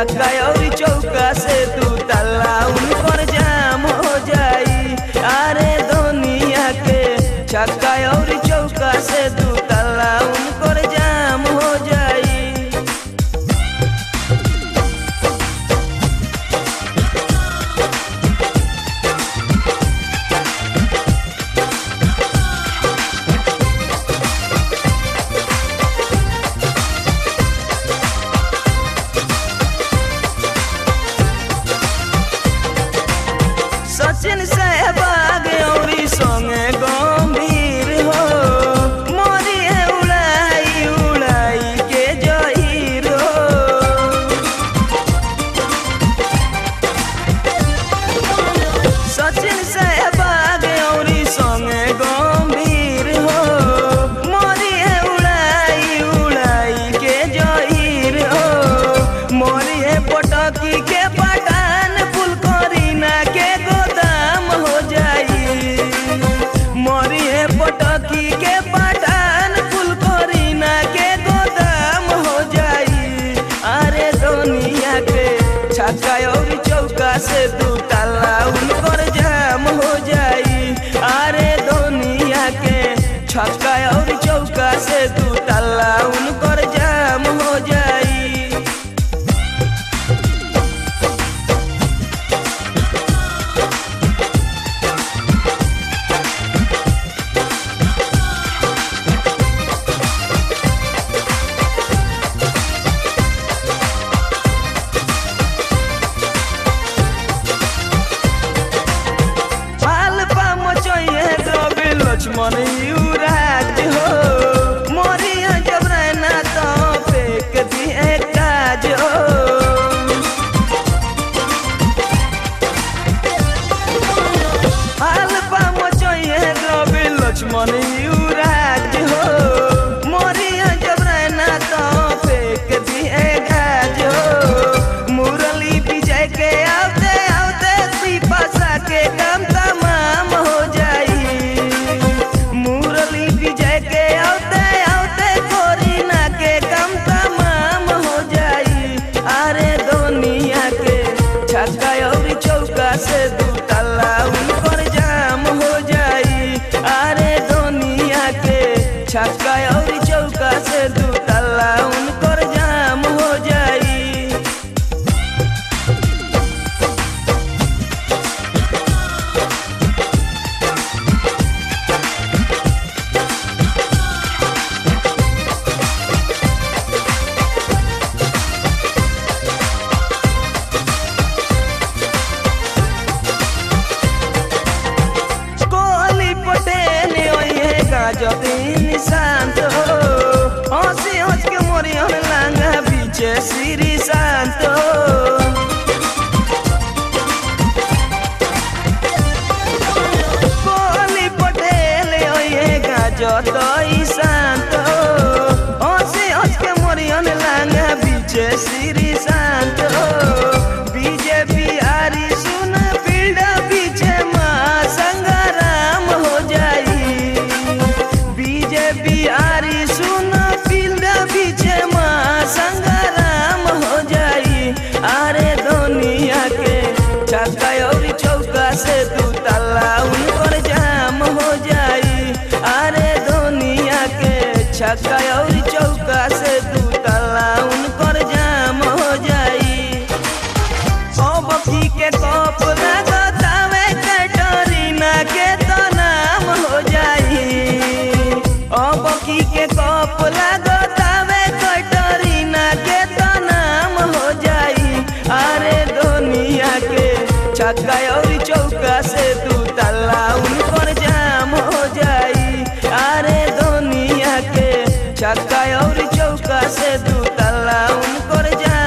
छक्का और चौका से दू तल्ला उनकर जाम हो जाई अरे दुनिया के छक्का और चौका से दू तल्ला उनकर जाम हो जाई सचिन सहबाग औरी संगे गंभीर हो मोरी है उड़ाई उड़ाई के जहीर हो सचिन सहबाग औरी संगे गंभीर हो मोरी है उड़ाई उड़ाई के जहीर हो मोरी है पटकी के पठान फुलकरीना के गोदाम हो जाई मोरी है पटकी के पठान फुलकरीना के गोदाम हो जाई अरे दुनिया के छक्का और चौका से दू ताला उनकर जाम हो जाई अरे दुनिया के छक्का और चौका से दू ताला उनकर जाम हो जाई पाल पा मचैहे द्रव्य लक्ष्मण युवराज हो मोरिया जब रहना तो फेंक दिए काज हो पाल पा मचैहे द्रव्य लक्ष्मण युवराज हो मोरिया जब रहना तो फेंक दिए काज हो मुरली विजय के आते आते पिपासा के काम तमाम हो जाई मुरली विजय के आते आते कोरिना के काम तमाम हो जाई अरे दुनिया के छक्का और चौका से दू तल्ला उनकर जाम हो जाई अरे दुनिया के छक्का और चौका से दू तल्ला उनकर जाम हो जाई कोहली पटेल ओये गाजतीन शांत हो हंसी हंस के मोरी हम लांगा बीचे श्री शांत हो कोहली पटेल ओये गाजती शांत हो हंसी हंस के मोरी हम लांगा बीचे श्री शांत हो बीजेपी आरी सुन फील्ड पीछे माँ संग्राम हो जाई बीजेपी आरी सुन फील्ड पीछे माँ संग्राम हो जाई अरे दुनिया के छक्का और चौका से दू तल्ला उनकर जाम हो जाई अरे दुनिया के छक्का और चौका से दू तल्ला उनकर जाम हो जाई अब की के कप लगतावे कैटरीना के तो नाम हो जाई अब की के कप लगतावे कैटरीना के तो नाम हो जाई अरे दुनिया के छक्का और चौका से दू तल्ला उनकर जाम हो जाई अरे दुनिया के छक्का और चौका से दू तल्ला उनकर जाम